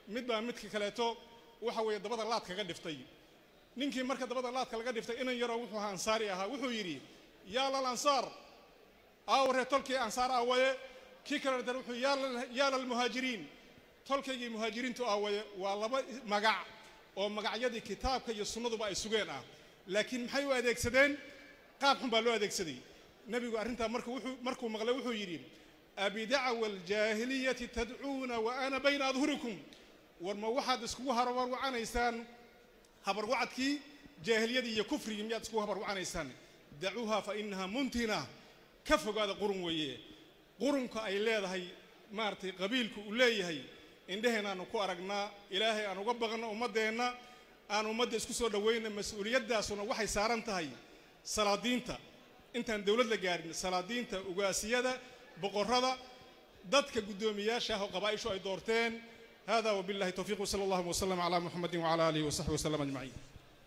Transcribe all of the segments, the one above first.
mid baa midka kaleeto waxa weeye dabada laad kaga dhiftay ninkii marka dabada laadka laga dhiftay inan yaroo wuxuu ahaa ansaari ahaa wuxuu yidhi yaa lal ansaar aaware tolkii ansaar aawaye kii kale dar wuxuu yaa lalmuhaajiriin tolkaygii muhaajiriintu aawaye waa laba magac oo magacyadii kitaabka iyo sunnaduba ay sugeen ah laakiin maxay u adeegsadeen qaab xun baa loo adeegsaday nebigu arrintaa markuu wuxuu markuu maqlay wuxuu yidhi abidacwa aljaahiliyati tadcuuna wa ana bayna adhurikum war ma waxaad iskugu habarwacanaysaan habarwacadkii jaahiliyadii iyo kufrigii miyaad iskugu habarwacanaysaan dacuuha fa inaha muntina ka fogaada qurun weeye qurunka ay leedahay maaragtay qabiilku uu leeyahay indheheen aanu ku aragnaa ilaahay aan uga baqno ummaddeenna aan ummadda isku soo dhowayna mas-uuliyaddaasuna waxay saaran tahay salaadiinta intaan dowlad la gaarin salaadiinta ugaasiyada boqorrada dadka guddoomiyaasha ah oo qabaa'ishu ay doorteen hada wabillahi towfiiq wsala allahu wasalam calaa muxamedin wacala aalihi wasaxbi wasalam ajmaciin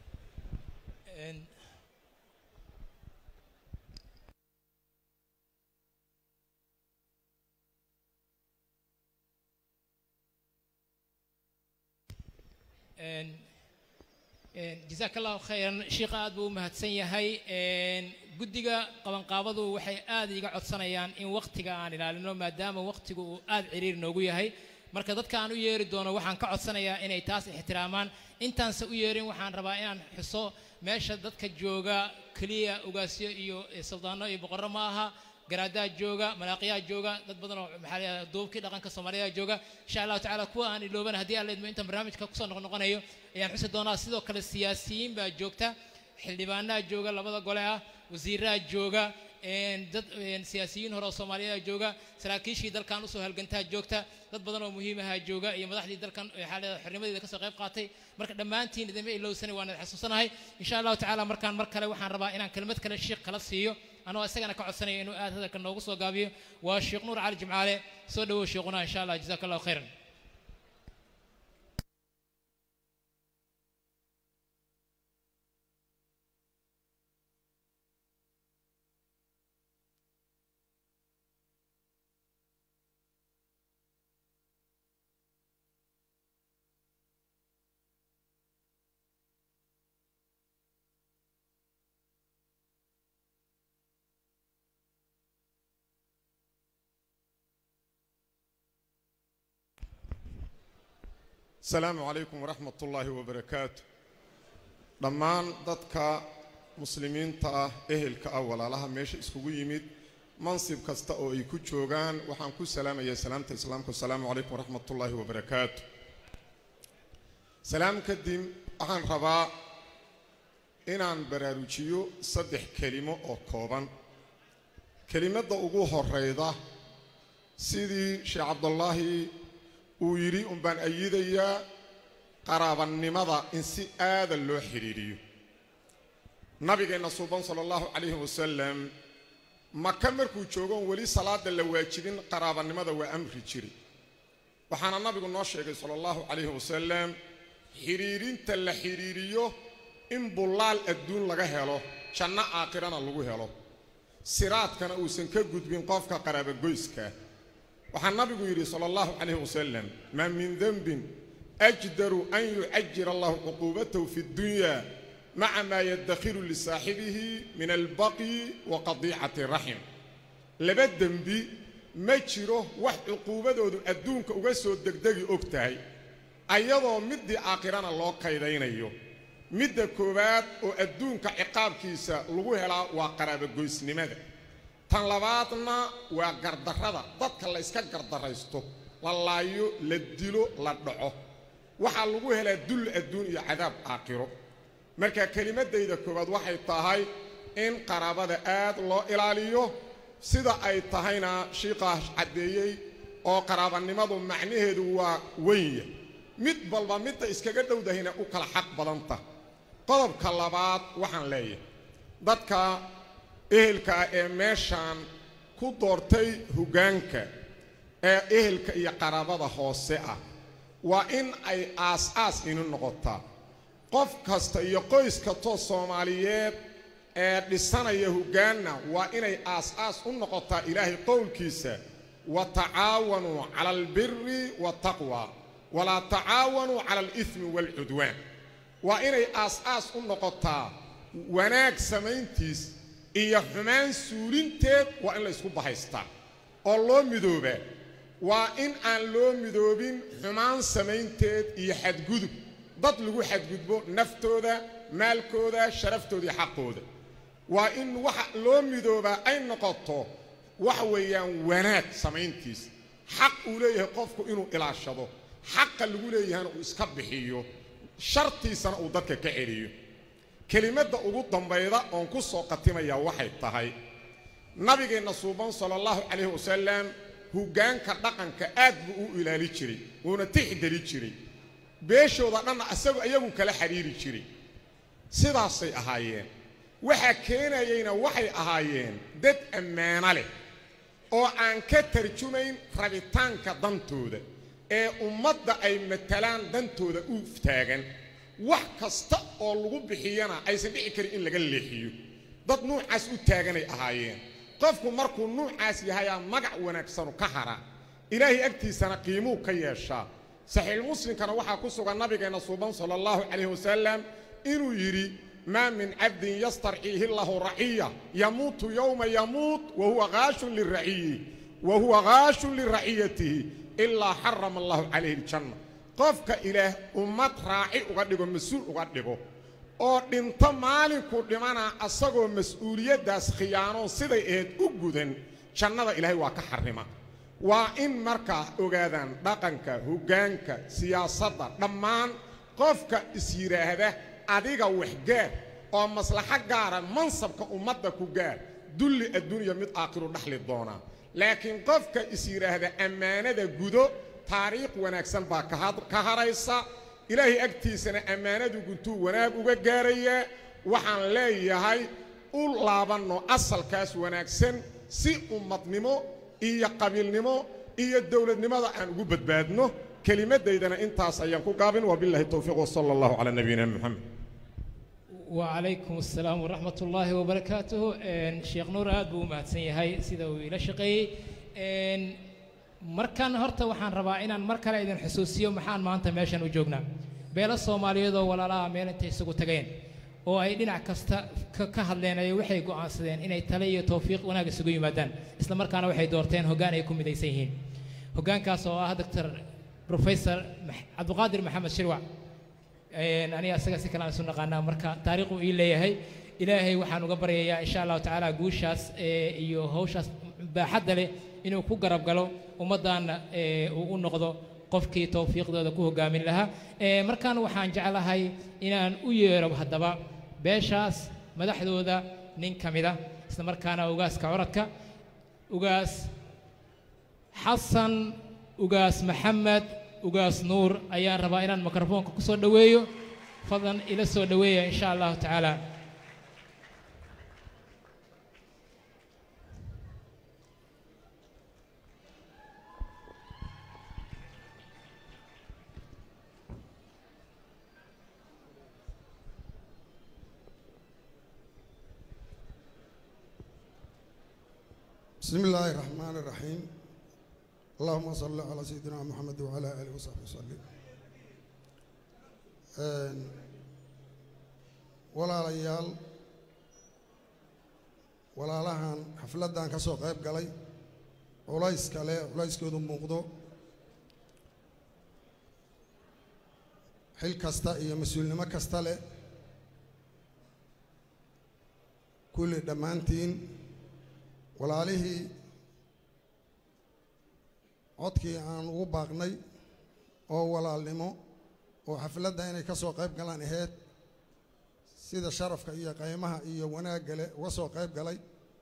jazaak allahu khayran sheikha aad buu u mahadsan yahay guddiga qabanqaabadu waxay aad iga codsanayaan in wakhtiga aan ilaalino maadaama wakhtigu uu aad ciriir noogu yahay marka dadka aan u yeeri doono waxaan ka codsanayaa inay taas ixtiraamaan intaanse u yeerin waxaan rabaa inaan xuso meesha dadka jooga keliya ugaasyo iyo suldaano iyo boqorro ma aha garaadaha jooga malaaqiyaha jooga dad badan oo maxaa la duubkii dhaqanka soomaaliya jooga insha allahu tacaala kuwa aan ilooban haddii aan leedmo intaan barnaamijka kusoo noqnoqonayo ayaan xusi doonaa sidoo kale siyaasiyiin baa joogta xildhibaanaha jooga labada gole ah wasiiraha jooga dad siyaasiyiin hore oo soomaaliyaha jooga saraakiishii dalkan usoo halgantaa joogta dad badan oo muhiimaha jooga iyo madaxdii dalkan xornimadeeda kasoo qayb qaatay marka dhammaantiin idinma ilowsanay waan idin xasuusanahay insha allahu tacaala markaan mar kale waxaan rabaa inaan kelmad kale sheikh kala siiyo anoo isagana ka codsanaya inuu aad hadalka noogu soo gaabiyo waa sheekh nuur cali jimcaale soo dhawow sheekhuna insha allah jazaaka allahu khayran asalaamu calaykum waraxmat ullaahi wabarakaatu dhammaan dadka muslimiinta ah ehelka ah walaalaha meesha iskugu yimid mansib kasta oo ay ku joogaan waxaan ku salaamayaa salaamta islaamka asalaamu calaykum waraxmat ullaahi wabarakaatu salaam kadib waxaan rabaa inaan baraarujiyo saddex kelimo oo kooban kelimadda ugu horrayda sidii sheekh cabdullaahi uu yidhi unbaan ayidayaa qaraabannimada in si aadan loo xidhiidhiyo nabigeenna suuban sala allahu calayhi wasalam maka markuu joogoon weli salaada la waajibin qaraabannimada waa amri jiri waxaana nabigu noo sheegay sala allahu calayhi wasalam xidhiidhinta la xidhiidhiyo in bullaal adduun laga helo janno aakhirana lagu helo siraadkana uusan ka gudbin qofka qaraabagoyska waxaa nabigu yidhi sala allahu calayhi wasalam maa min denbin ajdaru an yucajira allahu cuquubatahu fi ddunya maca maa yaddakhiru lisaaxibihi min albaqyi wa qadiicati raxim laba dembi ma jiro wax cuquubadoodu adduunka uga soo degdegi og tahay ayadoo middii aakhirana loo kaydaynayo midda koowaad oo adduunka ciqaabkiisa lagu helaa waa qaraabagoysnimada tan labaadna waa gardarrada dadka la yska gardarraysto la laayo la dilo la dhaco waxaa lagu helaa dull adduun iyo cadaab aakhiro marka kelimaddayda koowaad waxay tahay in qaraabada aad loo ilaaliyo sida ay tahayna shiiqaas caddeeyey oo qaraabannimadu macnaheedu waa wenya mid balba midda iskaga dhowdahayna u kala xaq badanta qodobka labaad waxaan leeyahay dadka ehelka ah ee meeshaan ku doortay hoggaanka ee ehelka iyo qaraabada hoose ah waa in ay aas-aas inu noqotaa qof kasta iyo qoys kastoo soomaaliyeed ee dhisanaya hoggaanna waa inay aas-aas u noqotaa ilaahay qowlkiisa wa tacaawanuu cala albiri waataqwa walaa tacaawanuu cala alithmi waalcudwaan waa inay aas-aas u noqotaa wanaag samayntiis iyo xumaan suulinteed waa in la ysku bahaystaa oo loo midoobaa waa in aan loo midoobin xumaan samaynteed iyo xadgudub dad lagu xadgudbo naftooda maalkooda sharaftooda iyo xaqooda waa in waxa loo midoobaa ay noqoto waxa weeyaan wanaag samayntiis xaq uu leeyahay qofku inuu ilaashado xaqa lagu leeyahayna uu iska bixiyo shartiisana uu dadka ka celiyo kelimadda ugu dambayda oon ku soo qatimayaa waxay tahay nabigeenna suuban sala allahu calayhi wasalam hoggaanka dhaqanka aad buu u ilaali jiray wuuna tixgeli jiray beeshooda dhanna isagu iyagu kala xidhiiri jiray sidaasay ahaayeen waxaa keenayeyna waxay ahaayeen dad ammaano leh oo aan ka tarjumayn rabitaanka dantooda ee ummadda ay matalaan dantooda u taagan wax kasta oo lagu bixiyana aysan dhici karin in laga leexiyo dad nuucaas u taaganay ahaayeen qofku markuu nuucaas yahayaa magac wanaagsanu ka hara ilaahay agtiisana qiimuu ka yeeshaa saxiixulmuslimkana waxaa ku sugan nabigeenna suuban sala allahu calayhi wasalam inuu yidhi maa min cabdin yastarciihi lahu raciya yamuutu yowma yamuut wahuwa haashun liraciyi wa huwa haashun liraciyatihi ilaa xarama allahu calayhi aljanna qofka ilaah ummad raaci uga dhigo mas-uul uga dhigo oo dhinto maalinkuu dhimanaa asagoo mas-uuliyaddaas khiyaanoon siday ahayd u gudan jannada ilaahay waa ka xarrima waa in markaa ogaadaan dhaqanka hoggaanka siyaasadda dhammaan qofka is yidhaahda adiga waxgaar oo maslaxo gaara mansabka ummadda ku gaar dulli adduunya mid aakhiru dhaxli doonaa laakiin qofka is yidhaahda ammaanada gudo taariikh wanaagsan baa ka haraysa ilaahay agtiisana ammaanadu guntuu wanaag uga gaarayaa waxaan leeyahay u laabanno asalkaas wanaagsan si ummadnimo iyo qabiilnimo iyo dowladnimada aan ugu badbaadno kelimaddaydana intaas ayaan ku gaabin wabillahi towfiiq wasala allahu calaa nabiyina moxamed وعليكم السلام ورحمة الله وبركاته إن شيخ نور aad buu u mahadsan yahay sida uu ila shaqeeyey إن markaan horta waxaan rabaa inaan mar kale idin xusuusiyo maxaan maanta meeshan u joognaa beelo soomaaliyeed oo walaalaha meel intay isugu tageen oo ay dhinac kasta ka ka hadleen ay waxay go'aansadeen inay tale iyo tawfiiq wanaag isugu yimaadaan isla markaana waxay doorteen hoggaan ay ku midaysan yihiin hoggaankaas oo ah doctor professor cabdiqaadir maxamed shirwac aniga asaga si kale aan isu naqaanaa marka taariikhu ii leeyahay ilaahay waxaan uga baryayaa insha allahu tacaala guushaas iyo hawshaas baaxadda leh inuu ku garab galo ummaddaanna uu u noqdo qofkii tawfiiqdooda ku hoggaamin lahaa markaan waxaan jeclahay inaan u yeero haddaba beeshaas madaxdooda nin ka mida isla markaana ugaaska coradka ugaas xasan ugaas maxamed ugaas nuur ayaan rabaa inaan mikrofoonka ku soo dhoweeyo fadlan ila soo dhoweeya insha allahu tacaala بسم الله الرحمن الرحيم اللهم صل على سيدنا محمد وعلى آله وصحبه وسلم walaalayaal walaalahan xafladdan ka soo qayb galay culays kale culayskoodu muuqdo xil kasta iyo mas-uulnimo kasta leh kulli dhammaantiin walaalihii codkii aan ugu baaqnay oo walaalnimo oo xafladda inay ka soo qayb galaan aheyd sida sharafka iyo qaymaha iyo wanaagga leh uga soo qayb galay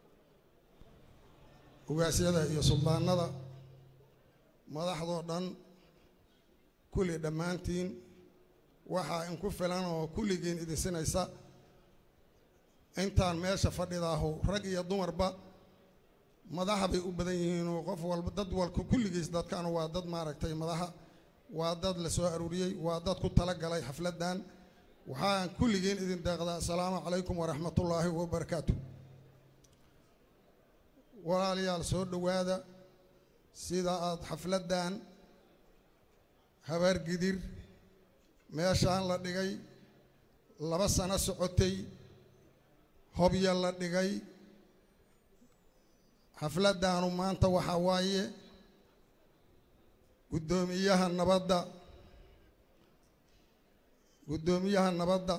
ugaasyada iyo suldaanada madaxdoo dhan kulli dhammaantiin waxaa inku filan oo kulligiin idin sinaysa intaan meesha fadhidaahu rag iyo dumarba madaxa bay u badan yihiin oo qof walba dad walka kulligiis dadkan waa dad maaragtay madaxa waa dad la soo aruuriyey waa dad ku tala galay xafladdan waxaan kulligiin idin deeqdaa assalaamu calaykum waraxmatullaahi wabarakaatu walaalayaal soo dhowaada sida aad xafladdan habaargidir meeshaan la dhigay laba sano socotay hobya la dhigay xafladdaanu maanta waxaa waaye guddoomiyaha nabadda guddoomiyaha nabadda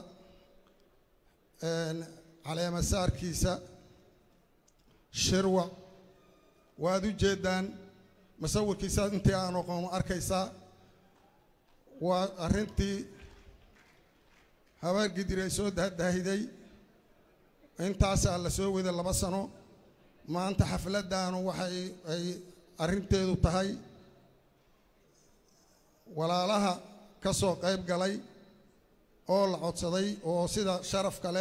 caleemasaarkiisa shirwa waad u jeeddaan musawirkiisa intii aan oqoon arkaysaa waa arrintii habaargidir ay soo dahdaahiday intaasaa la soo waday laba sano maanta xafladdaanu waxay ay arrinteedu tahay walaalaha ka soo qayb galay oo la codsaday oo sida sharaf kale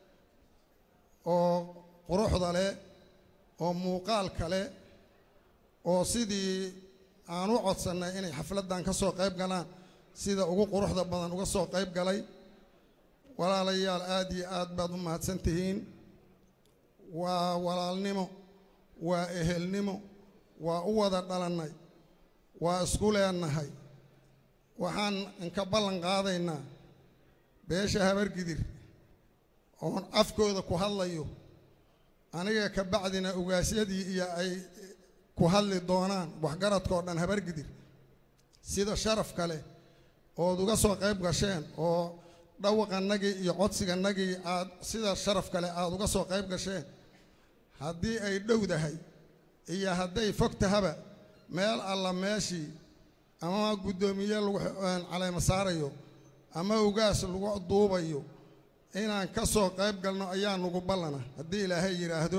oo quruxda leh oo muuqaal kale oo sidii aan u codsannay inay xafladdan ka soo qayb galaan sida ugu quruxda badan uga soo qayb galay walaalayaal aad iyo aad baad u mahadsan tihiin waa walaalnimo waa ehelnimo waa u wada dhalannay waa isku leenahay waxaan inka ballan qaadaynaa beesha habargidir oon afkooda ku hadlayo aniga ka bacdina ugaasyadii iyo ay ku hadli doonaan waxgaradka oo dhan habargidir sida sharaf kale ood uga soo qayb gasheen oo dhawaqannagii iyo codsigannagii aad sida sharaf kale aad uga soo qayb gasheen haddii ay dhowdahay iyo hadday fog tahaba meel alla meeshii ama guddoomiye lagu caleema saarayo ama ugaas lagu duubayo inaan ka soo qayb galno ayaa nugu ballana haddii ilaahay yidhaahdo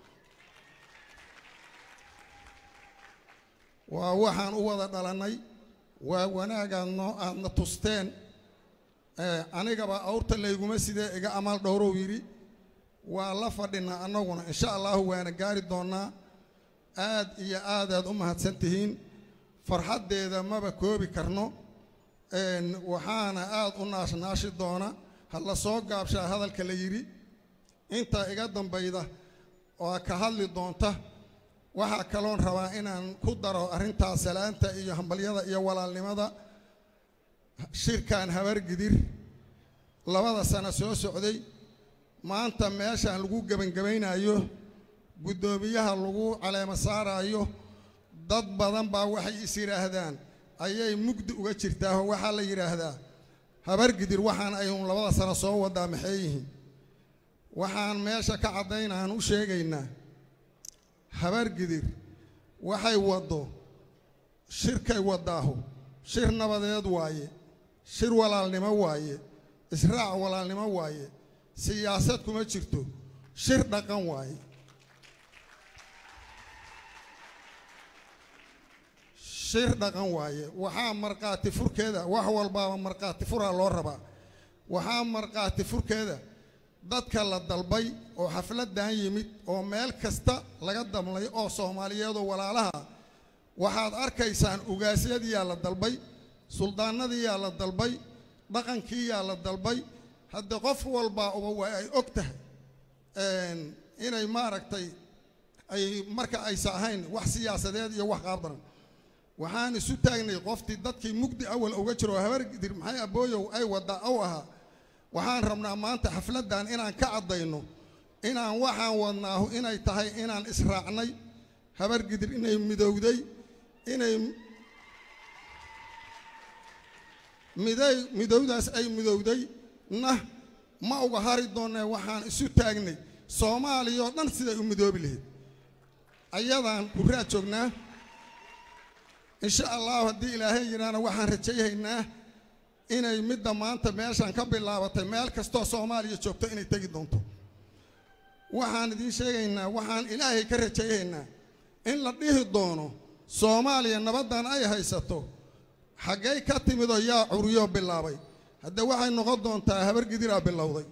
waa waxaan u wada dhalannay waa wanaagaad noo aadna tusteen anigaba awrta layguma sidee iga amaal dhowrow yidhi waa la fadhinaa annaguna insha allahu waana gaari doonnaa aad iyo aadaad u mahadsan tihiin farxaddeeda maba koobi karno waxaana aad u naashnaashi doona ha la soo gaabshaa hadalka la yidhi inta iga dambayda oo ka hadli doonta waxaa kaloon rabaa inaan ku daro arrintaas salaanta iyo hambalyada iyo walaalnimada shirkan habargidir labada sano soo socday maanta meeshaan lagu gebangebaynayo guddoomiyaha lagu caleemo saaraayo dad badan baa waxay is yidhaahdaan ayay mugdi uga jirtaa oo waxaa la yidhaahdaa habargidir waxaan aynu labada sano soo wadaa maxay yihiin waxaan meesha ka caddaynaan u sheegaynaa habargidir waxay waddo shirkay waddaahu shir nabadeed waaye shir walaalnimo waaye israac walaalnimo waaye siyaasad kuma jirto shir dhaqan waaye shir dhaqan waaye waxaa markhaati furkeeda wax walbaaba markhaati furaa loo rabaa waxaa markhaati furkeeda dadka la dalbay oo xafladdan yimid oo meel kasta laga damlay oo soomaaliyeedoo walaalaha waxaad arkaysaan ugaasyadiyaa la dalbay suldaanadiyaa la dalbay dhaqankiiyaa la dalbay hadde qof walbaa uba waa ay og tahay inay maaragtay ay marka aysa ahayn wax siyaasadeed iyo wax qaabdaran waxaan isu taagnay qoftii dadkii mugdi awal uga jiro habargidir maxay abooyow ay waddaa ow ahaa waxaan rabnaa maanta xafladdan inaan ka caddayno inaan waxaan wadnaahu inay tahay inaan israacnay habargidir inay midowday inay miday midowdaas ay midowday na ma uga hari doonnee waxaan isu taagnay soomaaliya oo dhan siday u midoobi lahayd ayadaan kurraa joognaa insha allahu haddii ilaahay yidhaahna waxaan rajayhaynaa inay midda maanta meeshaan ka bilaabatay meel kastoo soomaaliya joogto inay tegi doonto waxaan idiin sheegaynaa waxaan ilaahay ka rajayhaynaa in la dhihi doono soomaaliya nabaddan ay haysato xaggay ka timidoo yaa curiyoo bilaabay hadde waxay noqon doontaa habargidiraa bilowday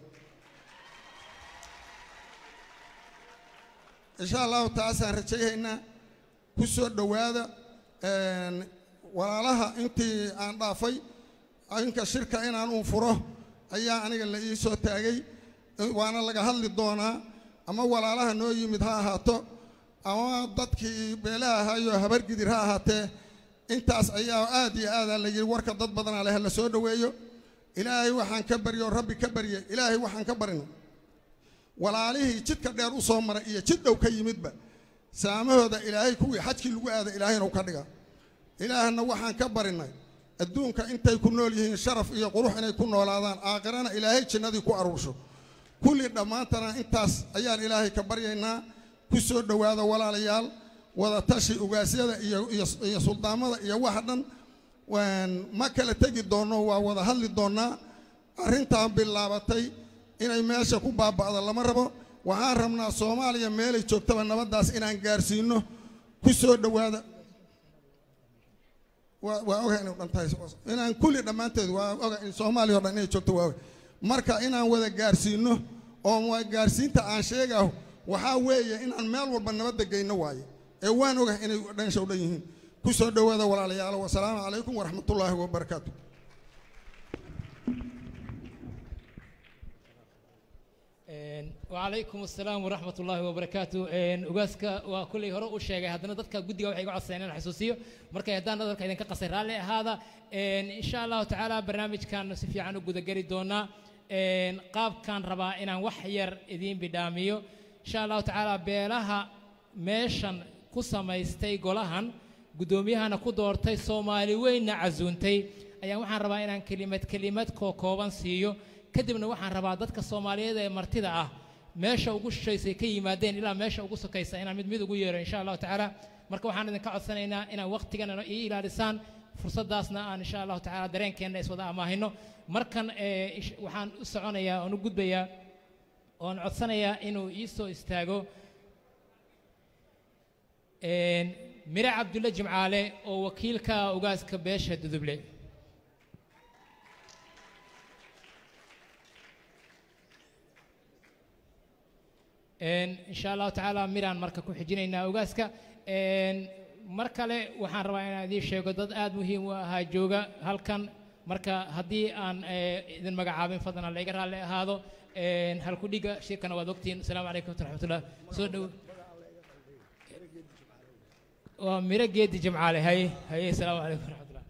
insha allahu taasaan rajayhaynaa ku soo dhowaada walaalaha intii aan dhaafay inka shirka inaan uu furo ayaa aniga la ii soo taagay waana laga hadli doonaa ama walaalaha noo yimid ha ahaato ama dadkii beelaha ahaayo habargidir ha ahaatee intaas ayaa aad iyo aadaa la yidhi warka dad badanaa leh la soo dhoweeyo ilaahay waxaan ka baryo rabbi ka barye ilaahay waxaan ka barino walaalihii jidka dheer u soo maray iyo jid dhow ka yimidba saamahooda ilaahay kuwii xajkii lagu aada ilaahayna u ka dhiga ilaahna waxaan ka barinay adduunka intay ku nool yihiin sharaf iyo qurux inay ku noolaadaan aakhirana ilaahay jannadii ku aruursho kulli dhammaantana intaas ayaan ilaahay ka baryaynaa ku soo dhowaada walaalayaal wada tashi ugaasyada iyo iyo iyo suldaamada iyo waxa dhan waan ma kala tegi doonno waa wada hadli doonnaa arrintan bilaabatay inay meesha ku baaba'do lama rabo waxaan rabnaa soomaaliya meelay joogtaba nabaddaas inaan gaarsiino ku soo dhowaada waa waa oga inay dhan tahay inaan kulli dhammaanteed waa oga in soomaaliya oo dhan inay joogto waa oga marka inaan wada gaarsiino oo waa gaarsiinta aan sheegaho waxaa weeye inaan meel walba nabadda geyno waaye ee waan ogahay inay dhansha u dhan yihiin ku soo dhowaada walaalayaalo wasalaamu calaykum waraxmatullaahi wabarakaatu وعليكم السلام ورحمة الله وبركاته أجازك وكل هراء الشيء هذا ضدك جودي وحي قاعد سنين حسوسية مركز هدان ضدك إذا كقصير على هذا إن شاء الله تعالى برنامج كان نسفي عنه جود جري دونا قاب كان ربا إن وحير إذين بداميو إن شاء الله تعالى بيلها ميشن قصة يستي قولهن قدوميها كدورتي سومالي وين عزونتي أيام وحن ربا إن كلمة كلمة كوكوبان سيو kadibna waxaan rabaa dadka soomaaliyeed ee martida ah meesha ugu shishaysay ka yimaadeen ilaa meesha ugu sokaysa inaan mid mid ugu yeero insha allahu tacaala marka waxaan idinka codsanaynaa inaan waqtigan ii ilaalisaan fursaddaasna aan insha allahu tacaala dareenkeenna iswada amaahino markan waxaan u soconayaa oon u gudbayaa oon codsanayaa inuu ii soo istaago mire cabdulle jimcaale oo wakiilka ugaaska beesha duduble إن شاء الله تعالى ميران مركا كحجينينا أوغاسكا mar kale waxaan rabaa inaan idiin sheego dad aad muhiim u ahaa jooga halkan marka haddii aan idin magacaabin fadlan layga raalli ahaado halku dhiga shirkana waad ogtihiin asalaamu calaykum waraxmatullah soo dhow waa miro geedi jimcaale haye haye asalaamu calaykum waraxmatullah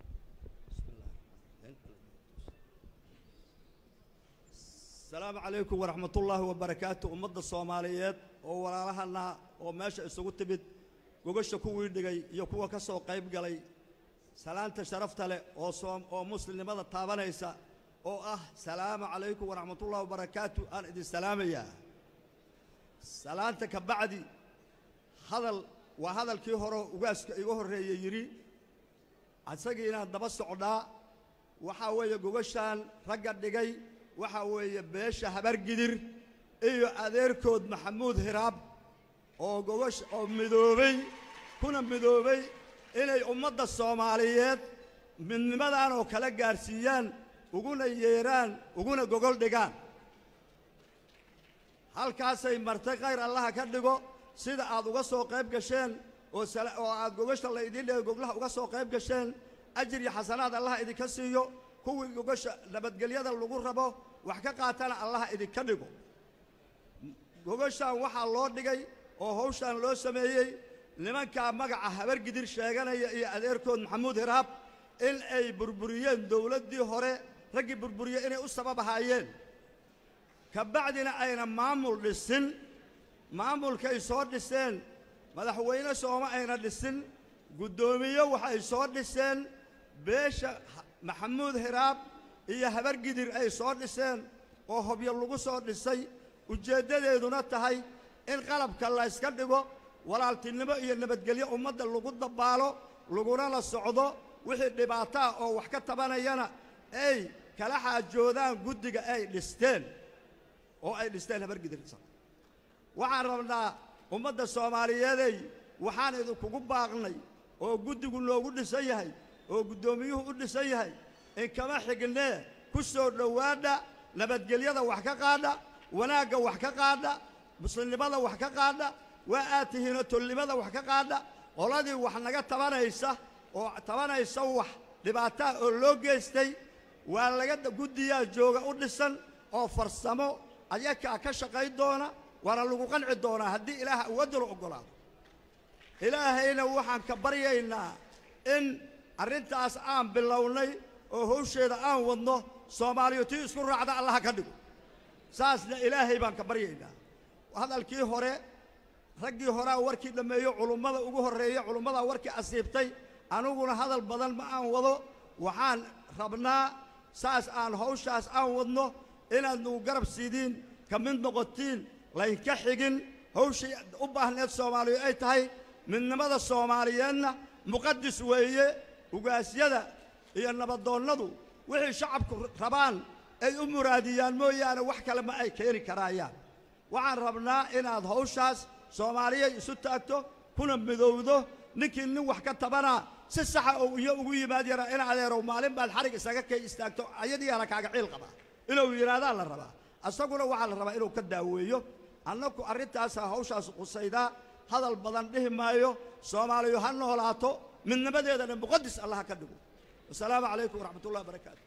السلام عليكم ورحمة الله وبركاته أمد الصوماليات oo walaalahana oo meesha isugu timid gogasha kuwii dhigay iyo kuwa ka soo qayb galay salaanta sharafta leh oo soom oo muslimnimada taabanaysa oo ah salaamu calaykum waraxmatullahi wabarakaatu aan idin salaamayaa salaanta ka bacdi hadal waa hadalkii hore ugaaska iga horreeyey yidhi isagii inaan daba socdaa waxaa weeye gogashaan ragga dhigay waxaa weeye beesha habargidir iyo adeerkood maxamuud hiraab oo gogash oo midoobay kuna midoobay inay ummadda soomaaliyeed midnimadan oo kala gaadhsiiyaan uguna yeeraan uguna gogol dhigaan halkaasay martay khayr allaha ka dhigo sida aad uga soo qayb gasheen oo oo aad gogasha la idiin dhigay goglaha uga soo qayb gasheen ajir iyo xasanaad allaha idinka siiyo kuwii gogasha nabadgelyada lagu rabo wax ka qaatana allaha idinka dhigo gogashaan waxaa loo dhigay oo hawshaan loo sameeyey nimankaa magaca habargidir sheeganaya iyo adeerkood maxamuud hiraab in ay burburiyeen dowladdii hore raggii burburiye inay u sabab ahaayeen ka bacdina ayna maamul dhisin maamulkay soo dhiseen madaxweyne sooma ayna dhisin guddoomiye waxay soo dhiseen beesha maxamuud hiraab iyo habargidir ay soo dhiseen oo hobyo lagu soo dhisay ujeeddadeeduna tahay in qalabka la yska dhigo walaaltinimo iyo nabadgelyo ummadda lagu dabbaalo laguna la socdo wixii dhibaataa oo wax ka tabanayana ay kala xaajoodaan guddiga ay dhisteen oo ay dhisteen habargidir waxaan rabnaa ummadda soomaaliyeeday waxaan idinkugu baaqnay oo guddigu noogu dhisan yahay oo guddoomiyuhu u dhisan yahay in kama xignee ku soo dhowaadha nabadgelyada wax ka qaadha wanaagga wax ka qaadha muslimnimada wax ka qaadha waa aad tihiinoo tolnimada wax ka qaadha qoladii wax naga tabanaysa oo tabanaysa wax dhibaataa oo loo geystay waa laga guddiyaa jooga u dhisan oo farsamo ayakaa ka shaqayn doona waana lagu qanci doonaa haddii ilaah awoodda la oggolaado ilaahayna waxaan ka baryaynaa in arrintaas aan bilownay oo hawsheeda aan wadno soomaaliyu tii isku raacda allaha ka dhigo saasna ilaahay baan ka baryaynaa hadalkii hore raggii horaa warkii dhammeeyo culummada ugu horreeya culummadaa warkii asiibtay aniguna hadal badan ma aan wado waxaan rabnaa saas aan hawshaas aan wadno inaad nagu garab siidiin ka mid noqotiin laynka xigin hawshii u baahneed soomaaliyu ay tahay midnimada soomaaliyeedna muqadis weeye ugaasyada iyo nabadoonnadu wixii shacabku rabaan ay u muraadiyaan mooyaane wax kale ma ay keeni karaayaan waxaan rabnaa inaad hawshaas soomaaliyay isu taagto kuna midowdo ninkii nin wax ka tabanaa si saxa oo iyo ugu yimaad yara in adeerow maalin baad xarig isaga kay istaagto ayadiiana kaaga ciil qabaa inuu yidhahdaa la rabaa asaguna waxaa la rabaa inuu ka daaweeyo annaku arrintaasaa hawshaas qusaydaa hadal badan dhihi maayo soomaaliyu ha noolaato midnimadeedana muqadis allah ka dhigo wasalaamu calaykum waraxmat ullahi wabarakaatu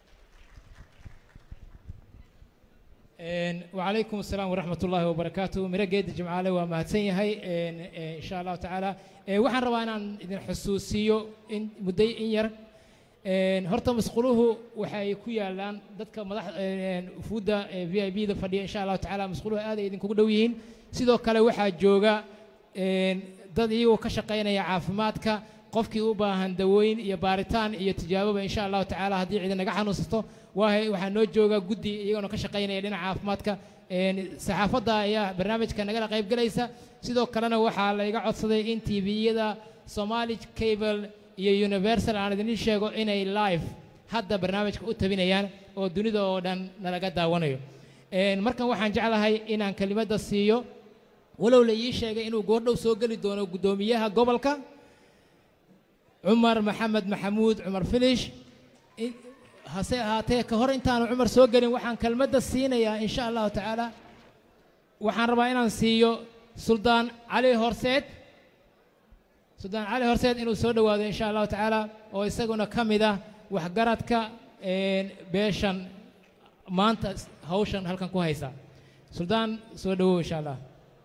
وعليكم السلام ورحمة الله وبركاته مرقد جمعالي وما هي إن شاء الله تعالى waxaan rabaa inaan idin xusuusiyo in mudday in yar horta masquluhu waxay ku yaalaan dadka madax fuudda v i b da fadhiya insha allahu tacaala masquluhu aad ay idinkugu dhow yihiin sidoo kale waxaa jooga dad iyagoo ka shaqaynaya caafimaadka qofkii u baahan dawooyin iyo baaritaan iyo tijaaboba insha allahu tacaala haddii cidi naga xanuunsato waahay waxaa noo jooga guddi iyagoona ka shaqaynaya dhinaca caafimaadka saxaafadda ayaa barnaamijka nagala qayb galaysa sidoo kalena waxaa layga codsaday in tviyada somali cable iyo universal aan idin sheego inay live hadda barnaamijka u tabinayaan oo dunida oo dhan nalaga daawanayo markan waxaan jeclahay inaan kelimadda siiyo walow la ii sheegay inuu goordhow soo geli doono guddoomiyaha gobolka cumar maxamed maxamuud cumar filish hase ahaatee ka hor intaanu cumar soo gelin waxaan kelmadda siinayaa in sha allahu tacaala waxaan rabaa inaan siiyo suldaan cali horseed suldaan cali horseed inuu soo dhowaado in sha allahu tacaala oo isaguna ka mid ah waxgaradka beeshan maanta hawshan halkan ku haysa suldaan soo dhowow insha allah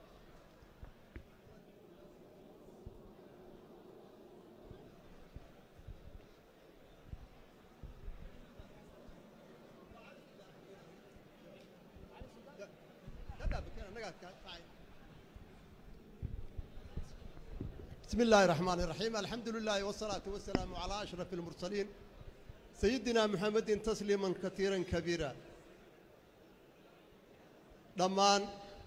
بسم الله الرحمن الرحيم الحمد لله والصلاة والسلام على أشرف المرسلين سيدنا محمد تسليما كثيرا كبيرا دمان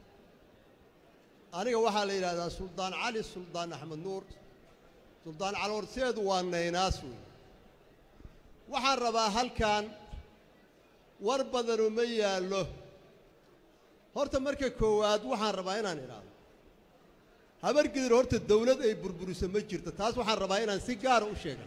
أنا waxaa la yidhahdaa suldaan cali suldaan axmed nuur suldaan cali horseedu waa naynaas wey waxaan rabaa halkan war badanu ma yaallo horta marka koowaad waxaan rabaa inaan idhaahdo habargidir horta dawlad ay burburiso ma jirto taas waxaan rabaa inaan si gaara u sheega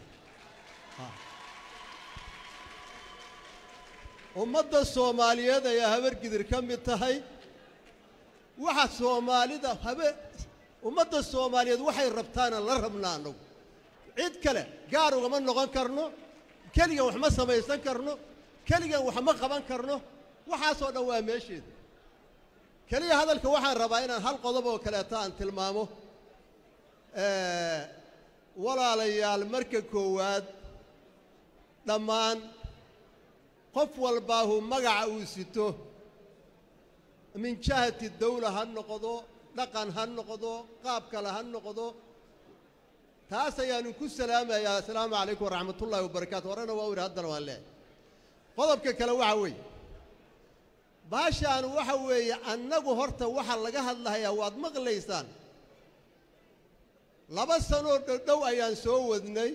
ummadda soomaaliyeed ayaa habargidir ka mid tahay waxa soomaalida habe ummadda soomaaliyeed waxay rabtaana la rabnaa annagu cid kale gaar ugama noqon karno keligan wax ma samaysan karno keligan wax ma qaban karno waxaasoo dhan waa meesheeda keliya hadalka waxaan rabaa inaan hal qodob oo kaleeto aan tilmaamo walaalayaal marka koowaad dhammaan qof walbaahu magaca uu sito min jahati dawla ha noqdo dhaqan ha noqdo qaab kale ha noqdo taas ayaanu ku salaamayaa assalaamu calaykum waraxmatullaahi wabarakaatu horena waa u yidhi haddana waan leehay qodobka kale waxa weeye baashaan waxa weeye annagu horta waxa laga hadlahayaa waad maqlaysaan laba sanoo dhodhow ayaan soo wadnay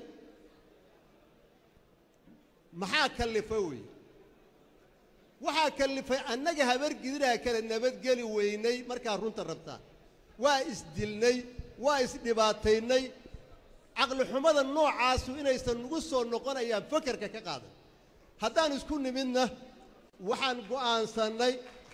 maxaa kallifa weeye waxaa kallifay annaga habargidiraa kale nabadgeli weynay markaa runta rabtaa waa isdilnay waa isdhibaataynay caqlixumada noocaasu inaysan nagu soo noqonayaan fakarka ka qaadan haddaan isku nimidna waxaan go'aansannay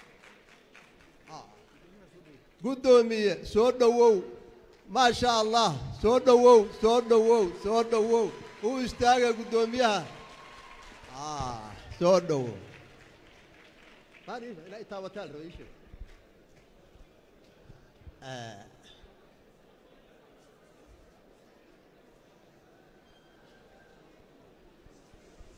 guddoomiye soo dhowow maa sha allah soo dhowow soo dhowow soo dhowow u istaaga guddoomiyaha soo dhowow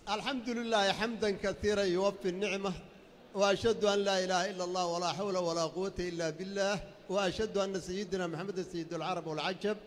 الحمد لله حمدا كثيرا يوفي النعمة وأشهد أن لا إله إلا الله ولا حول ولا قوة إلا بالله وأشهد أن سيدنا محمد سيد العرب والعجب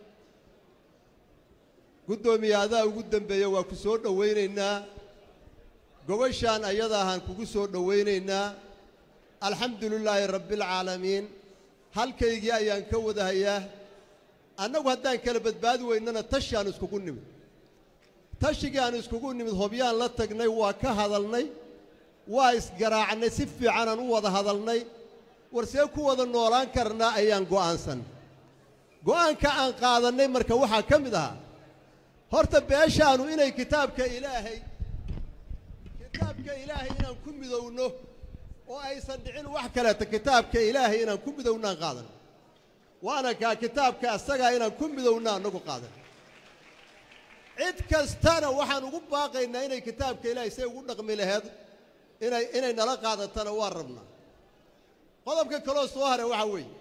قدومي هذا وقدم بيا وكسور دوينينا قوشان أيضا هان كسور دوينينا الحمد لله رب العالمين هل كي جاء ينكو هيا أنه هدان كلبت بادو إننا تشيان اسكو نمد tashigii aan iskugu nimid hobyaan la tagnay waa ka hadalnay waa isgaraacnay si fiicanaan u wada hadalnay war see ku wada noolaan karnaa ayaan go'aansan go'aanka aan qaadannay marka waxaa ka mid ahaa horta beeshaanu inay kitaabka ilaahay kitaabka ilaahay inaan ku midowno oo aysan dhicin wax kaleeta kitaabka ilaahay inaan ku midowno aan qaadan waana kaa kitaabka asagaa inaan ku midowno annagu qaadan cid kastana waxaan ugu baaqaynaa inay kitaabka ilaahay say ugu dhaqmi laheed inay inay nala qaadatana waan rabnaa qodobka kaloo soo haray waxaa weeye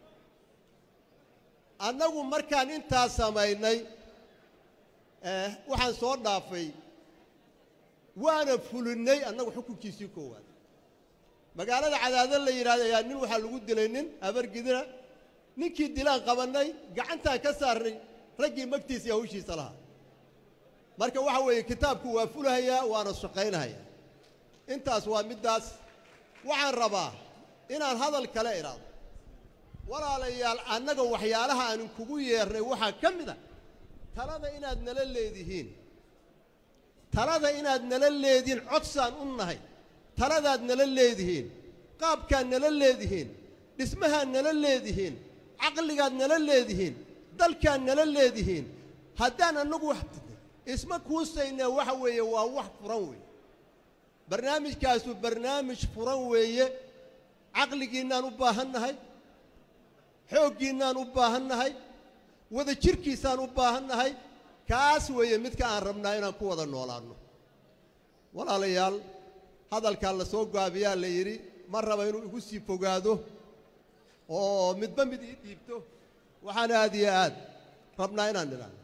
annagu markaan intaas samaynay waxaan soo dhaafay waana fulinnay annagu xukunkiisii koowaad magaalada cadaado la yidhahda ayaa nin waxaa lagu dilay nin abargidina ninkii dilaan qabannay gacantaan ka saarnay raggii magtiisa iyo hawshiisa lahaa marka waxa weeye kitaabku waa fulahayaa waana shaqaynahayaa intaas waa middaas waxaan rabaa inaan hadal kale idhaado walaalayaal annaga waxyaalaha aanin kugu yeernay waxaa ka mid a talada inaad nala leedihiin talada inaad nala leedihiin codsaan u nahay taladaad nala leedihiin qaabkaad nala leedihiin dhismahaad nala leedihiin caqligaad nala leedihiin dalkaad nala leedihiin haddaan annagu wax isma kuusaynaa waxa weeye waa wax furan weeye barnaamijkaasu barnaamij furan weeye caqligiinnaan u baahan nahay xooggiinnaan u baahan nahay wada jirkiisaan u baahan nahay kaas weeye midka aan rabnaa inaan ku wada noolaanno walaalayaal hadalkaa la soo gaabiyaa la yidhi ma raba inuu igu sii fogaado oo midba mid ii dhiibto waxaan aad iyo aad rabnaa inaan nidhaano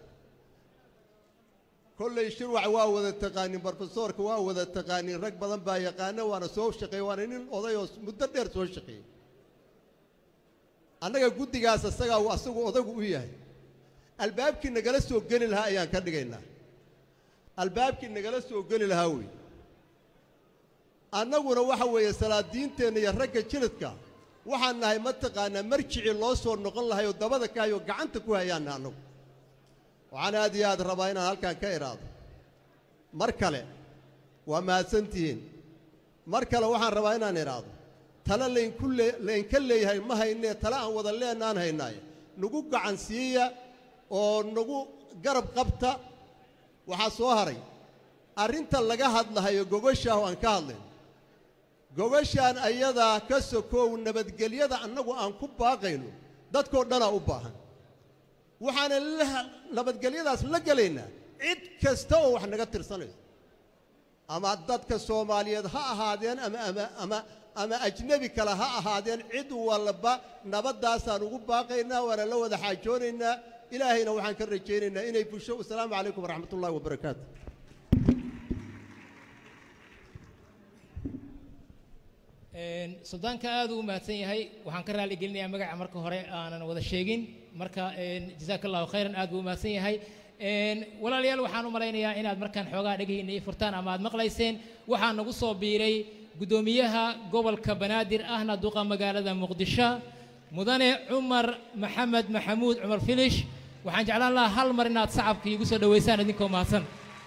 kollay shirwac waa wada taqaanin brofesoorka waa wada taqaanin rag badan baa yaqaana waana soo shaqeeye waana nin oday oo muddo dheer soo shaqeeyey annaga guddigaas asagaa asagu odagu u yahay albaabkii nagala soo geli lahaa ayaan ka dhigaynaa albaabkii nagala soo geli lahaa wey annaguna waxa weeye salaadiinteenna iyo ragga jiridka waxaan nahay mataqaanaa marjicii loo soo noqon lahay oo dabada ka hayoo gacanta ku hayaanna annagu waxaan aad iyo aad rabaa inaan halkan ka idhaado mar kale waa mahadsantihiin mar kale waxaan rabaa inaan idhaado tale laynku lee laynka leeyahay ma haynee tale aan wada leenaan haynaaye nagu gacan siiya oo nagu garab qabta waxaa soo haray arrinta laga hadlahayo gogoshaah aan ka hadlayn gogashaan ayadaa ka sokoow nabadgelyada annagu aan ku baaqayno dadkoo dhanaa u baahan waxaana nabadgelyadaas la gelaynaa cid kasta oo wax naga tirsanayso ama dadka soomaaliyeed ha ahaadeen ama ama ama ama ajnebi kale ha ahaadeen cid walba nabaddaasaan ugu baaqaynaa waana la wada xaajoonaynaa ilaahayna waxaan ka rajaynaynaa inay busho wasalaamu calaykum waraxmat ullahi wabarakaatu suldaanka aad uu mahadsan yahay waxaan ka raali gelinayaa magaca marka hore aanan wada sheegin marka jazaaka allahu khayran aad buu u mahadsan yahay walaalayaal waxaan u malaynayaa inaad markaan xoogaa dhegayna ii furtaan ama aad maqlayseen waxaa nagu soo biiray guddoomiyaha gobolka banaadir ahna duqa magaalada muqdisho mudane cumar maxamed maxamuud cumar filish waxaan jeclaan lahaa hal mar inaad sacabka iigu soo dhowaysaan idinkoo mahadsan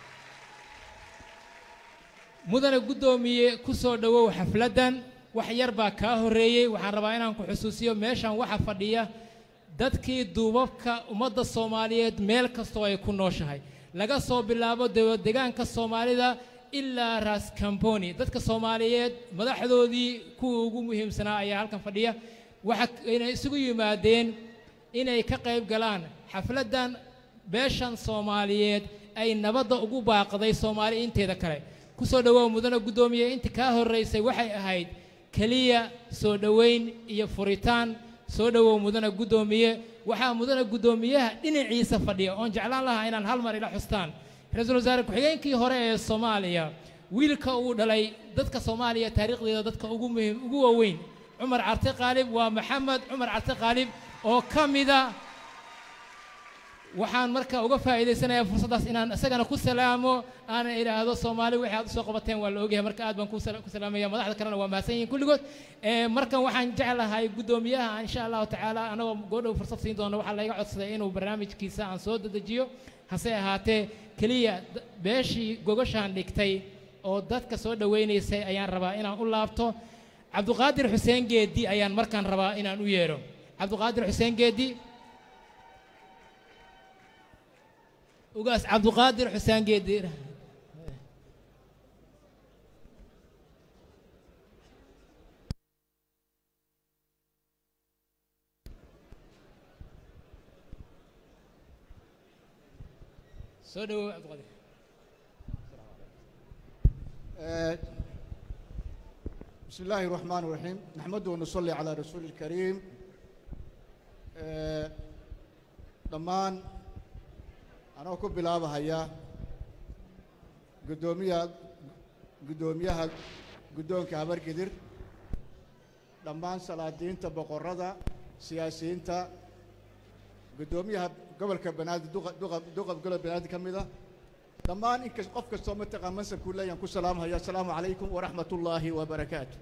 mudane guddoomiye ku soo dhowow xafladdan wax yar baa kaa horreeyey waxaan rabaa inaan ku xusuusiyo meeshan waxa fadhiya dadkii duubabka ummadda soomaaliyeed meel kastoo ay ku nooshahay laga soo bilaabo degaanka soomaalida ilaa ras camboni dadka soomaaliyeed madaxdoodii kuwa ugu muhiimsanaa ayaa halkan fadhiya waxa inay isugu yimaadeen inay ka qayb galaan xafladdan beeshan soomaaliyeed ay nabadda ugu baaqday soomaali inteeda kale ku soo dhowow mudane guddoomiye inta kaa horraysay waxay ahayd keliya soo dhowayn iyo furitaan soo dhowow mudane guddoomiye waxaa mudane guddoomiyaha dhinaciisa fadhiya oon jeclaan lahaa inaan hal mar ila xustaan ra-iisul wasaare ku-xigeenkii hore ee soomaaliya wiilka uu dhalay dadka soomaaliya taariikhdeeda dadka ugu muhiim ugu waaweyn cumar carte qaalib waa maxamed cumar carte qaalib oo ka mida waxaan marka uga faa'iidaysanayaa fursaddaas inaan isagana ku salaamo aana idhaahdo soomaali wixii aad usoo qabateen waa la ogyahay marka aad baan ku sala- ku salaamaya madaxda kalena waa mahadsan yihiin kulligood Eh, markan waxaan jeclahay guddoomiyaha insha allahu tacaala anagoo goodhow fursad siin doona waxaa layga codsaday inuu barnaamijkiisa aan soo dedejiyo hase ahaatee keliya d- beeshii gogashaan dhigtay oo dadka soo dhowaynaysay ayaan rabaa inaan u laabto cabduqaadir xuseen geedi ayaan markaan rabaa inaan u yeedho cabduqaadir xuseen geedi ugaas cabduqaadir xuseen geedi soo dhawow cabduqaadir آه، بسم الله الرحمن الرحيم نحمده ونصلي على رسول الكريم آه، dhammaan anoo ku bilaabahaya guddoomiyaha guddoomiyaha guddoonka habargidir dhammaan salaadiinta boqorrada siyaasiyiinta guddoomiyaha gobolka banaadir duqa duqa duqa gobolka banaadir ka mid ah dhammaan inkas qof kastoo mataqaan mansabkuu leeyaan ku salaamhaya asalaamu calaykum waraxmat ullaahi wabarakaatu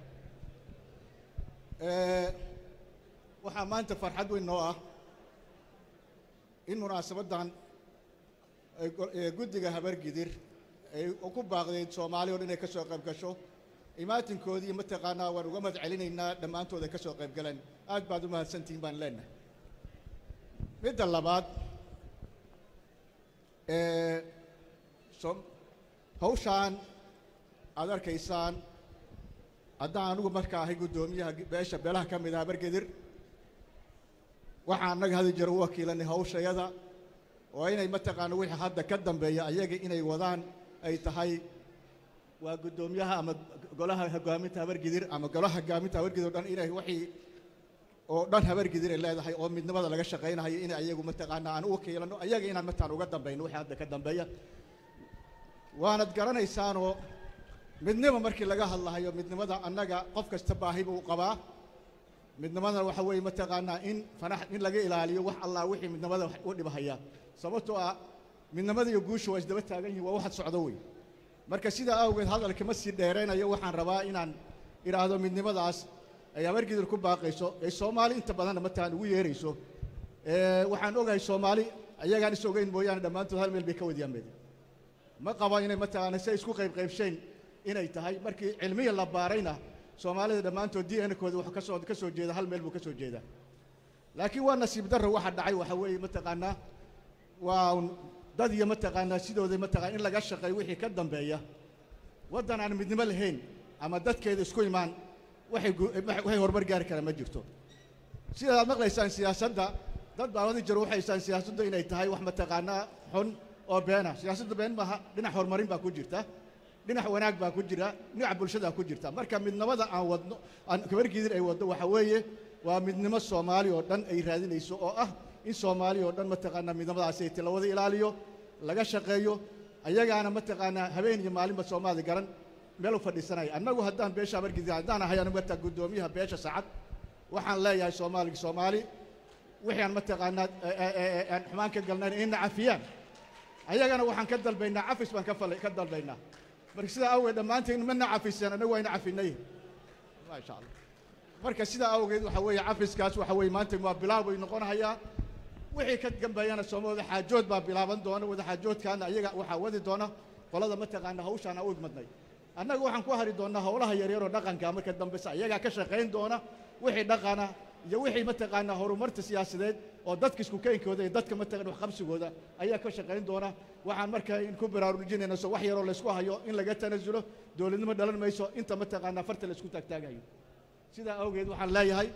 Eh, waxaa maanta farxad weyn noo ah in munaasabaddan ay go- ee guddiga habargidir ay ku baaqdeyd soomaali oo dhan inay ka soo qayb gasho imaatinkoodii mataqaanaa waan uga mahad celinaynaa dhammaantood ay ka soo qayb galeen aad baad u mahadsantihiin baan leenahay midda labaad ee som hawshaan aad arkaysaan haddaan anigu markaa ahay guddoomiyaha beesha beelaha ka mid ah habargedir waxaan annaga hadi jiro u wakiilanay hawshayada oo inay mataqaana wixii hadda ka dambeeya ayaga inay wadaan ay tahay waa guddoomiyaha ama golaha hogaaminta habargidir ama golaha hogaaminta habargidir oo dhan inay wixii oo dhan habargidir ay leedahay oo midnimada laga shaqaynayo in ayagu mataqaana aan u wakiilano ayaga inaan mataan uga dambayno wixii hadda ka dambeeya waanad garanaysaanoo midnimo markii laga hadlahayo midnimada annaga qof kasta baahi buu qabaa midnimadana waxa weeye mataqaanaa in fanax in laga ilaaliyo wax allah wixii midnimada wax u dhibahaya sababtoo ah midnimada iyo guusha waa isdaba taagan yihiin waa waxad socdo wey marka sidaa awgeed hadalka ma sii dheeraynayo waxaan rabaa inaan idhaahdo midnimadaas ay habargidir ku baaqayso ay soomaali inta badanna mataan ugu yeerayso Eh, waxaan ogahay soomaali ayagaan is ogeyn mooyaane dhammaantood hal meel bay ka wadiyaan meed ma qabo inay mataqaana say isku qayb qaybsheen inay tahay markii cilmiya la baarayna soomaalida dhammaantood d n kooda wuxuu ka soo ka soo jeeda hal meel buu ka soo jeedaa laakiin waa nasiib darro waxa dhacay waxa weeye mataqaanaa waa un dad iyo mataqaanaa sidooda mataqaana in laga shaqeeyo wixii ka dambeeya waddan aan midnimo lahayn ama dadkeeda isku imaan waxay gu- waxay horumar gaari karaan ma jirto sidaad aad maqlaysaan siyaasadda dad baa wadi jiro waxay haystaan siyaasaddu inay tahay wax mataqaanaa xun oo beena siyaasaddu been maaha dhinac horumarin baa ku jirta dhinac wanaag baa ku jira dhinac bulshada ku jirta marka midnimada aan wadno aan kabargidir ay waddo waxa weeye waa midnimo soomaali oo dhan ay raadinayso oo ah in soomaali oo dhan mataqaanaa midnimadaasi ay la wada ilaaliyo laga shaqeeyo ayagaana mataqaanaa habeen iyo maalinba soomaali garan meel u fadhiisanaya annagu haddaan beesha habargidir haddaan ahay anigu mataa guddoomiyaha beesha sacad waxaan leeyahay soomaaligi soomaali wixii aan mataqaanaa ee- ee- ee- aan xumaan ka galnayn inna cafiyaan ayagana waxaan ka dalbaynaa cafis baan ka fal- ka dalbaynaa marka sidaa awgeed dhammaanteen mana cafiseen annagu wayna cafinay maasha allah marka sidaa awgeed waxa weeye cafiskaas waxa weeye maanta waa bilaab way noqonahayaa wixii ka dambeeyana sooma wada xaajood baa bilaaban doona wada xaajoodkaana ayaga waxaa wadi doona qolada mataqaana hawshaan aan u igmadnay annaga waxaan ku hari doonaa howlaha yaryaroo dhaqanka marka dambesa ayagaa ka shaqayn doona wixii dhaqana iyo wixii mataqaanaa horumarta siyaasadeed oo dadka isku keenkooda iyo dadka mataqana waxqabsigooda ayaa ka shaqayn doona waxaan marka in ku baraarujinayna so wax yaroo laysku hayo in laga tanasulo dowladnimo dhalan mayso inta mataqaanaa farta laysku taagtaagayo sidaa awgeed waxaan leeyahay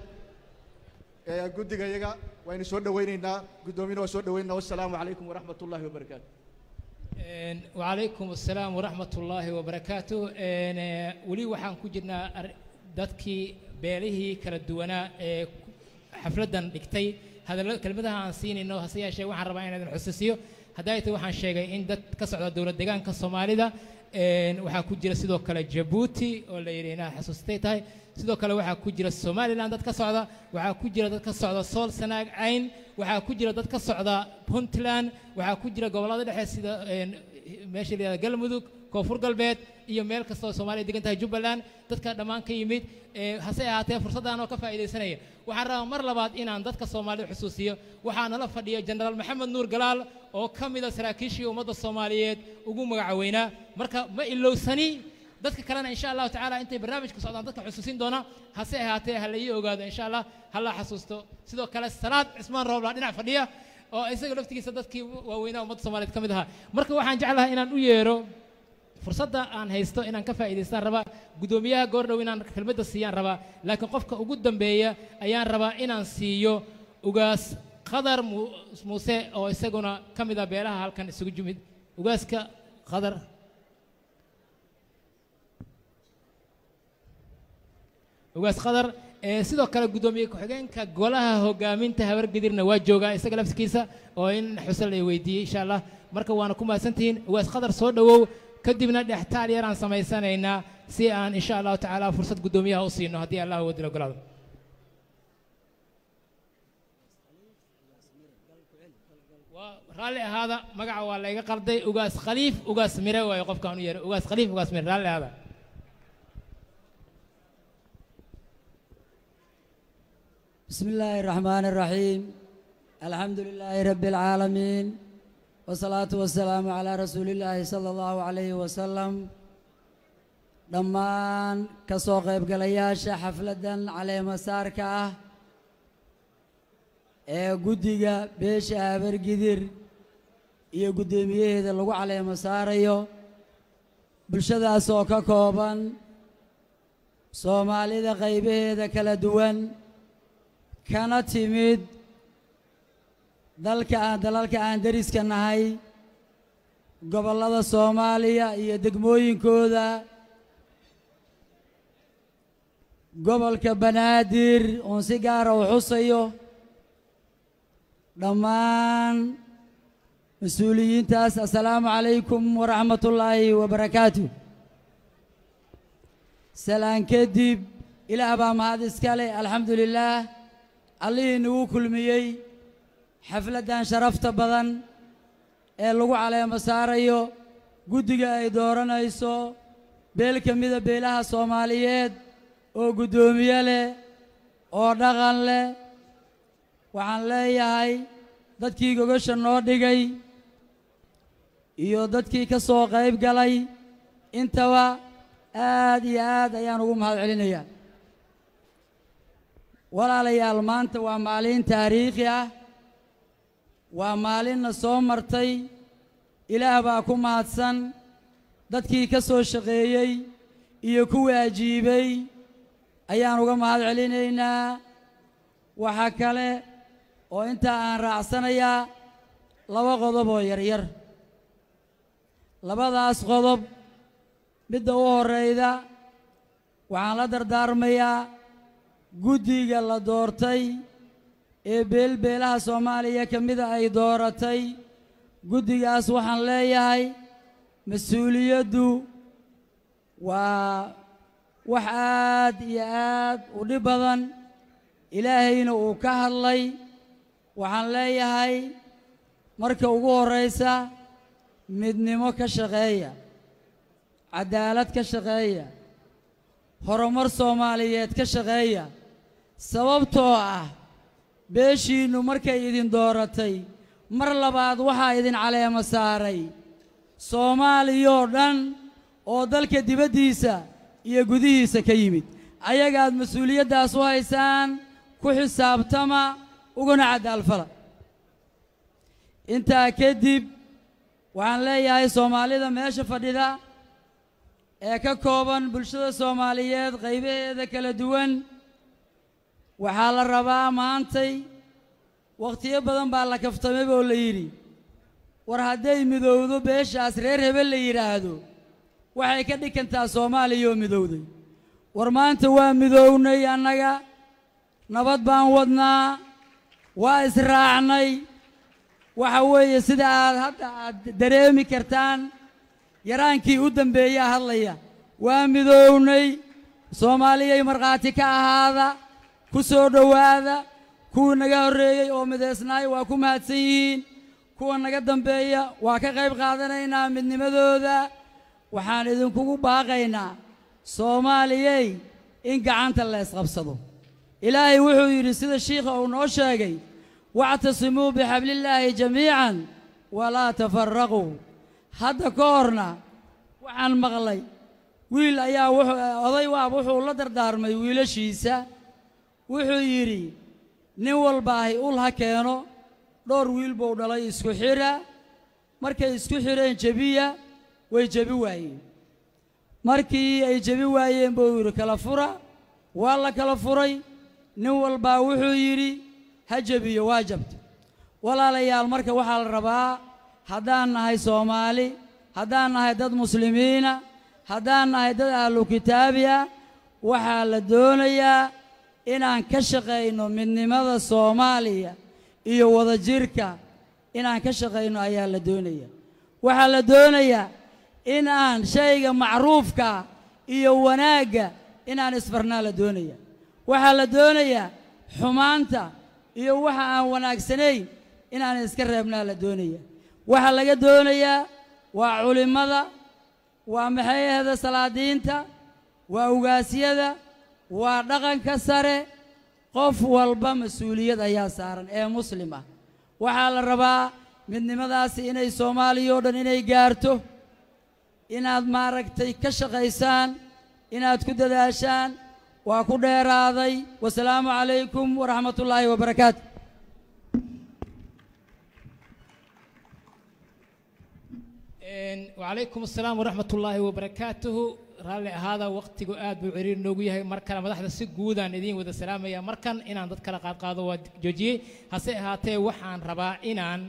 ee guddiga iyaga waynu soo dhowaynaynaa guddoomiyana waa soo dhowaynaynaa wassalaamu calaykum waraxmat ullaahi wabarakaatu Een, wacalaykum assalaam waraxmat ullaahi wabarakaatu Een, eh, weli waxaan ku jirnaa ar- dadkii beelihii kala duwanaa ee ku- xafladdan dhigtay hadalla kelmadaha aan siinayno hase yeeshee waxaan rabaa inaan idin xusuusiyo hadday tahay waxaan sheegay in dad ka socda dowlad deegaanka soomaalida een, waxaa ku jira sidoo kale jabuuti oo la yidhi inaad xasuustay tahay sidoo kale waxaa ku jira somalilan dad ka socda waxaa ku jira dad ka socda sool sanaag cayn waxaa ku jira dad ka socda puntland waxaa ku jira gobollada dhexe sida een, meesha la yihahda galmudug koonfur galbeed iyo meel kasta oo soomaaliya degan tahay jubbaland dadka dhammaan ka yimid ee hase ahaatee fursaddan oo ka faa'iidaysanaya waxaan rabaa mar labaad inaan dadka soomaalida xusuusiyo waxaa nala fadhiya jenaraal maxamed nuur galaal oo ka mida saraakiishii ummadda soomaaliyeed ugu magacaweynaa marka ma ilowsani dadka kalena insha allahu tacaala intay barnaamijka socdaan dadka xusuusin doona hase ahaatee ha la ii ogaado insha allah ha la xasuusto sidoo kale salaad cismaan roobla dhinac fadhiya oo isaga laftigiisa dadkii waaweynaa ummadda soomaaliyeed ka mid ahaa marka waxaan jeclahay inaan u yeero fursadda aan haysto inaan ka faa'iidaystaan rabaa guddoomiyaha goordhow inaan kelmadda siiyaan rabaa laakiin qofka ugu dambeeya ayaan rabaa inaan siiyo ugaas qadar Mu- muuse oo isaguna ka mid ah beelaha halkan isugu jimid ugaaska qadar ugaas qadar ee sidoo kale guddoomiye ku-xigeenka golaha hogaaminta habargedirna waa joogaa isaga laftigiisa oo in xusal ay weydiiyey insha allah marka waana ku mahadsantihiin ugaas qadar soo dhowow kadibna dhextaal yaraan samaysanaynaa si aan insha allahu tacaala fursad guddoomiyaha u siino haddii allah wadil ogolaado waa raalli ahaada magaca waa layga qalday ugaas khaliif ugaas mire waayo qofkaan u yeeray ugaas khaliif ugaas mire raalli ahaada بسم الله الرحمن الرحيم الحمد لله رب العالمين والصلاة والسلام على رسول الله صلى الله عليه وسلم dhammaan ka soo qaybgalayaasha xafladdan caleemasaarka ah ee guddiga beesha habargidir iyo guddoomiyaheeda lagu caleemo saarayo bulshadaas oo ka kooban soomaalida qaybaheeda kala duwan kana timid dalka aan dalalka aan deriska nahay gobollada soomaaliya iyo degmooyinkooda gobolka banaadir oon si gaara u xusayo dhammaan mas-uuliyiintaas assalaamu calaykum waraxmatullaahi wabarakaatu salaan kadib ilaah baa mahad iska leh alxamdu lilaah allihii nagu kulmiyey xafladdan sharafta badan ee lagu caleemo saarayo guddiga ay dooranayso beel ka mida beelaha soomaaliyeed oo guddoomiye leh oo dhaqan leh waxaan leeyahay dadkii gogasha noo dhigay iyo dadkii ka soo qayb galay intaba aad iyo aad ayaan ugu mahad celinayaa walaalayaal maanta waa maalin taariikhi ah waa maalinna soo martay ilaah baa ku mahadsan dadkii ka soo shaqeeyey iyo kuwii ajiibay ayaan uga mahad celinaynaa waxaa kale oo intaa aan raacsanayaa laba qodob oo yaryar labadaas qodob midda u horrayda waxaan la dardaarmayaa guddiga la doortay ee beelbeelaha soomaaliya ka mida ay dooratay guddigaas waxaan leeyahay mas-uuliyaddu waa wax aad iyo aad u dhib badan ilaahayna uu ka hadlay waxaan leeyahay marka ugu horraysa midnimo ka shaqeeya caddaalad ka shaqeeya horumar soomaaliyeed ka shaqeeya sababtoo ah beeshiinnu markay idin dooratay mar labaad waxaa idin caleemo saaray soomaaliyoo dhan oo dalka dibaddiisa iyo gudihiisa ka yimid ayagaad mas-uuliyaddaas u haysaan ku xisaabtama uguna caddaalfala intaa kadib waxaan leeyahay soomaalida meesha fadhida ee ka kooban bulshada soomaaliyeed qaybaheeda kala duwan waxaa la rabaa maantay wakhtiyo badan baa la kaftamay oo la yidhi war hadday midowdo beeshaas reer hebel la yidhaahdo waxay ka dhigantaa soomaaliya oo midowday war maanta waa midownay annaga nabad baan wadnaa waa israacnay waxa weeye sida aad hadda aad dareemi kartaan yaraankii u dambeeyaa hadlaya waa midoownay soomaaliyay markhaati ka ahaada ku soo dhowaada kuwii naga horreeyey oo midaysnaay waa ku mahadsan yihiin kuwa naga dambeeya waa ka qayb qaadanaynaa midnimadooda waxaan idinkugu baaqaynaa soomaaliyey in gacanta la isqabsado ilaahay wuxuu yidhi sida shiikha uu noo sheegay wactasimuu bixablillaahi jamiican walaa tafaraquu hadda ka horna waxaan maqlay wiil ayaa wuxuu oday waab wuxuu la dardaarmay wiilashiisa wuxuu yidhi nin walbaahi ul ha keeno dhowr wiil buu dhalay isku xidha markay isku xidheen jebiya way jebi waayeen markii ay jebi waayeen buu yidhi kala fura waa la kala furay nin walbaa wuxuu yidhi ha jebiyo waa jabta walaalayaal marka waxaa la rabaa haddaan nahay soomaali haddaan nahay dad muslimiina haddaan nahay dad ahlu kitaabi ah waxaa la doonayaa inaan ka shaqayno midnimada soomaaliya iyo wadajirka inaan ka shaqayno ayaa la doonaya waxaa la doonayaa in aan shayga macruufka iyo wanaagga inaan isfarnaa la doonaya waxaa la doonayaa xumaanta iyo waxa aan wanaagsanayn inaan iska reebnaa la doonaya waxaa laga doonayaa waa culimmada waa maxay ahda salaadiinta waa ugaasyada waa dhaqanka sare qof walba mas-uuliyad ayaa saaran ee muslim ah waxaa la rabaa midnimadaasi inay soomaaliya oo dhan inay gaarto inaad maaragtay ka shaqaysaan inaad ku dadaashaan waa ku dheeraaday wasalaamu calaykum waraxmat ullaahi wabarakaatu wacalaykum asalaam waraxmat ullaahi wabarakaatuhu raalli ahaada waqtigu aad buu ciriir noogu yahay mar kale madaxda si guudaan idiin wada salaamaya markan inaan dad kala qaadqaado waa joojiyey hase ahaatee waxaan rabaa inaan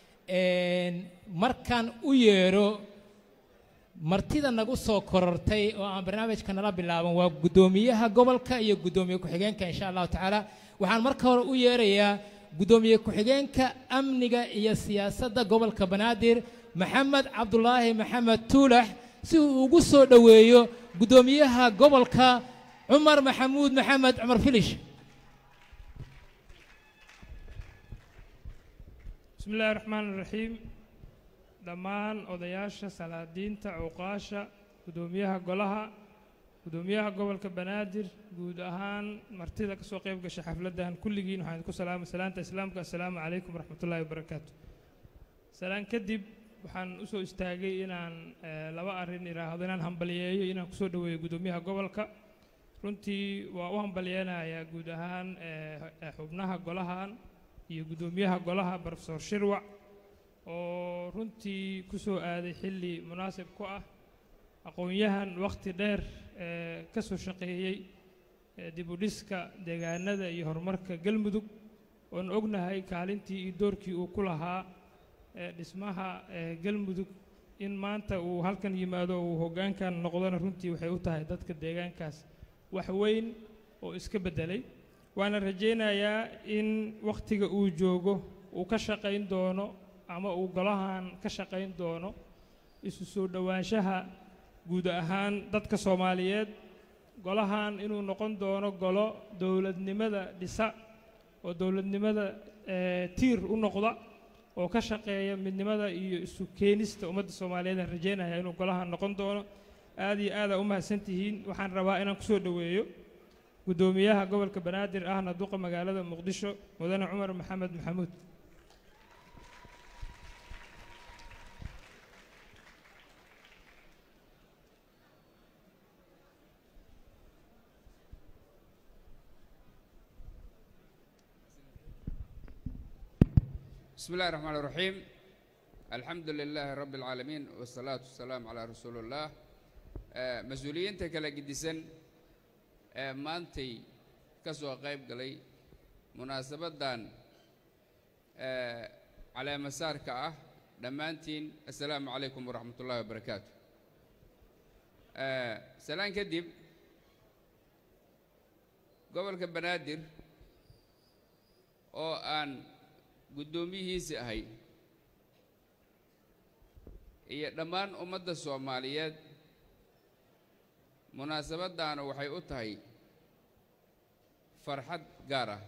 markan u yeedho martida nagu soo korortay oo aan barnaamijka nala bilaaban waa guddoomiyaha gobolka iyo guddoomiye ku-xigeenka insha allahu tacaala waxaan marka hore u yeerayaa guddoomiye ku-xigeenka amniga iyo siyaasadda gobolka banaadir maxamed cabdulaahi maxamed tuulax si uu ugu soo dhoweeyo guddoomiyaha gobolka cumar maxamuud maxamed cumar filish bismi illaahi raxmaan iraxiim dhammaan odayaasha salaadiinta cuqaasha guddoomiyaha golaha guddoomiyaha gobolka banaadir guud ahaan martida ka soo qayb gashay xafladdan kulligiin waxaan idinku salaamay salaanta islaamka assalaamu calaykum waraxmatullaahi wabarakaatu salaan kadib waxaan u soo istaagay inaan laba arrin idhaahdo inaan hambaliyeeyo inaan kusoo dhoweeyo guddoomiyaha gobolka runtii waa u hambaliyeynayaa guud ahaan xubnaha golahan iyo guddoomiyaha golaha profesor shirwac oo runtii ku soo aaday xilli munaasib ku ah aqoon-yahan wakhti dheer ee ka soo shaqeeyey dib u dhiska deegaanada iyo horumarka galmudug oon ognahay kaalintii iyo doorkii uu ku lahaa dhismaha galmudug in maanta uu halkan yimaado uu hoggaankan noqdona runtii waxay u tahay dadka deegaankaas wax weyn oo iska beddelay waana rajaynayaa in wakhtiga uu joogo uu ka shaqayn doono ama uu golahan ka shaqayn doono isu soo dhowaanshaha guud ahaan dadka soomaaliyeed golahan inuu noqon doono golo dowladnimada dhisa oo dowladnimada tiir u noqda oo ka shaqeeya midnimada iyo isu keenista ummadda soomaaliyeed aan rajaynaya inuu golahan noqon doono aad iyo aada u mahadsan tihiin waxaan rabaa inaan kusoo dhoweeyo guddoomiyaha gobolka banaadir ahna duqa magaalada muqdisho mudane cumar maxamed maxamuud بسم الله الرحمن الرحيم الحمد لله رب العالمين والصلاة والسلام على رسول الله آه، مسؤوليinta kala gedisan ee maantay ka soo qayb galay munaasabadan ee caleemasaarka ah dhammaantiin assalaamu calaykum waraxmat ullahi wabarakaatu salaan kadib gobolka banaadir oo aan guddoomiyihiisi ahay iyo dhammaan ummadda soomaaliyeed munaasabaddaana waxay u tahay farxad gaar ah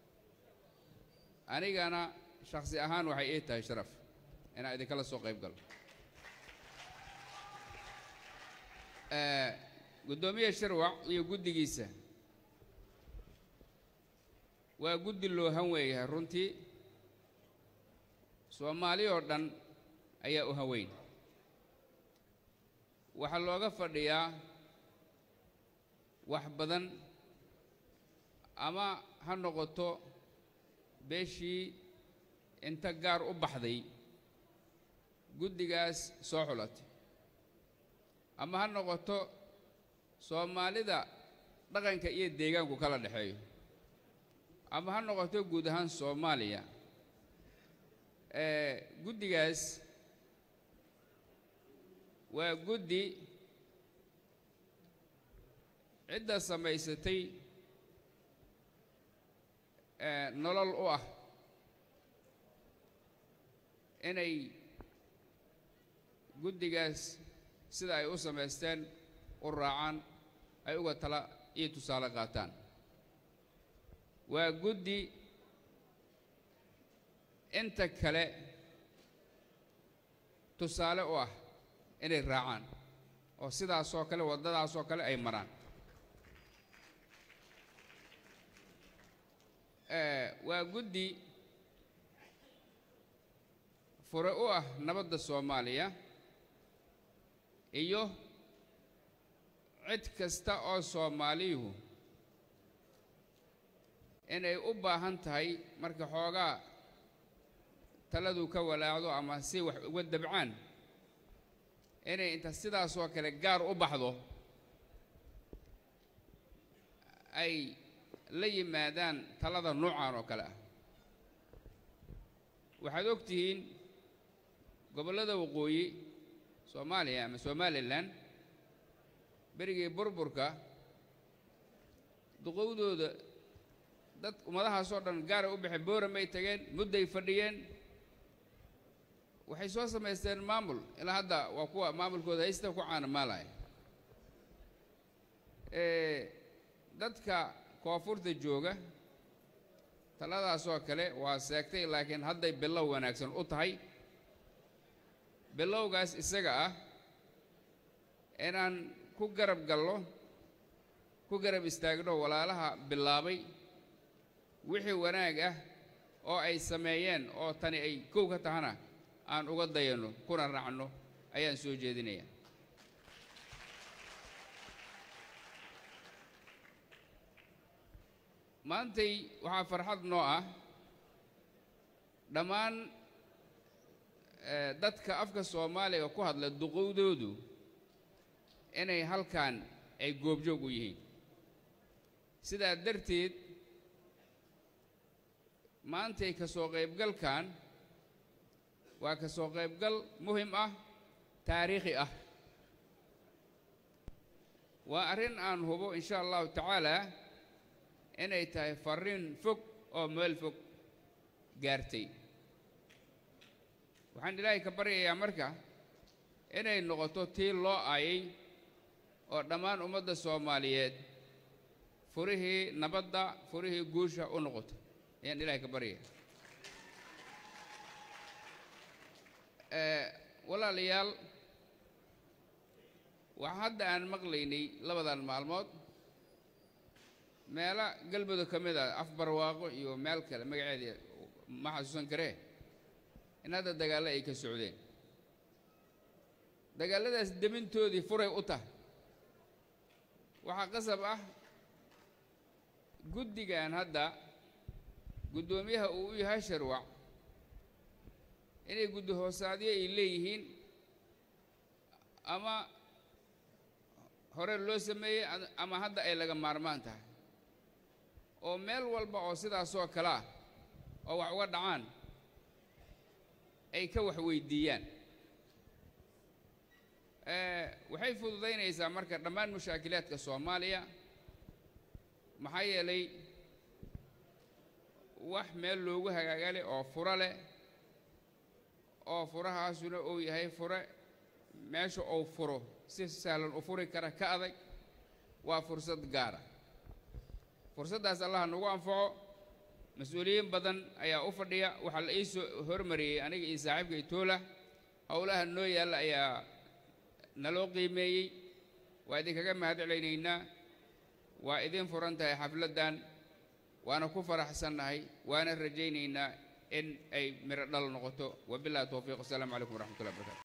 anigana shakhsi ahaan waxay ii tahay sharaf inaan idinkala soo qayb galo guddoomiye shirwac iyo guddigiisa waa guddi loo han weeyahay runtii soomaali oo dhan ayaa u haweyn waxaa looga fadhiyaa wax badan ama ha noqoto beeshii inta gaar u baxday guddigaas soo xulatay ama ha noqoto soomaalida dhaqanka iyo deegaanku kala dhexeeyo ama ha noqoto guud ahaan soomaaliya guddigaas waa guddi cidda samaysatay nolol u ah inay guddigaas sida ay u samaysteen u raacaan ay uga tala iyo tusaale qaataan waa guddi inta kale tusaale u ah inay raacaan oo sidaasoo kale waddadaasoo kale ay maraan waa guddi fure u ah nabadda soomaaliya iyo cid kasta oo soomaaliyuhu inay u baahan tahay marka xoogaa taladu ka walaacdo ama si wax uga dabcaan inay inta sidaasoo kale gaar u baxdo ay la yimaadaan talada noocan oo kale ah waxaad og tihiin gobollada waqooyi soomaaliya ama somalilan berigii burburka duqowdooda dad ummadahaasoo dhan gaaray u baxeen booramay tageen mudday fadhiyeen waxay soo samaysteen maamul ilaa hadda waa kuwa maamulkooda haysta ku caanamaalaya dadka koonfurta jooga taladaasoo kale waa seegtay laakiin hadday bilow wanaagsan u tahay bilowgaas isaga ah inaan ku garab gallo ku garab istaagno walaalaha bilaabay wixii wanaag ah oo ay sameeyeen oo tani ay kow ka tahana aan uga dayanno kuna raacno ayaan soo jeedinayaa maantay waxaa farxad noo ah dhammaan dadka afka soomaaliga ku hadla duqowdoodu inay halkan ay goobjoog u yihiin sidaa darteed maantay ka soo qaybgalkan waa ka soo qaybgal muhim ah taariikhi ah waa arrin aan hubo in sha allahu tacaalaa inay tahay farriin fog oo meel fog gaartay waxaan ilaahay ka baryayaa marka inay noqoto tii loo aayay oo dhammaan ummadda soomaaliyeed furihii nabadda furihii guusha u noqoto ayaan ilaahay ka baryaya walaalayaal waxaa hadda aan maqlaynay labadan maalmood meelo galmudug ka mid ah afbarwaaqo iyo meel kale magaceedii ma xasuusan karee in hadda dagaallo ay ka socdeen dagaalladaas demintoodii furay u tahay waxaa qasab ah guddigan hadda guddoomiyaha uu u yahay sharwac inay guddi hoosaadyo ay leeyihiin ama hore loo sameeyey ama hadda ay laga maarmaan tahay oo meel walba oo sidaasoo kale ah oo wax uga dhacaan ay ka wax weydiiyaan waxay fududaynaysaa marka dhammaan mushaakilaadka soomaaliya maxaa yeelay wax meel loogu hagaaga leh oo furo leh oo furahaasuna uu yahay fure meesha uu furo si sahlan u furi kara ka adag waa fursad gaara fursaddaas allah nagu anfaco mas-uuliyiin badan ayaa u fadhiya waxaa la ii soo hormariyey aniga iyo saaxiibka itoola howlaha noo yaalla ayaa naloo qiimeeyey waa idinkaga mahad celaynaynaa waa idin furan tahay xafladdan waana ku faraxsannahay waana rajaynaynaa in ay miro dhal noqoto wabillahi towfiiq wasalaamu calaykum waraxmatullahi wabarakatu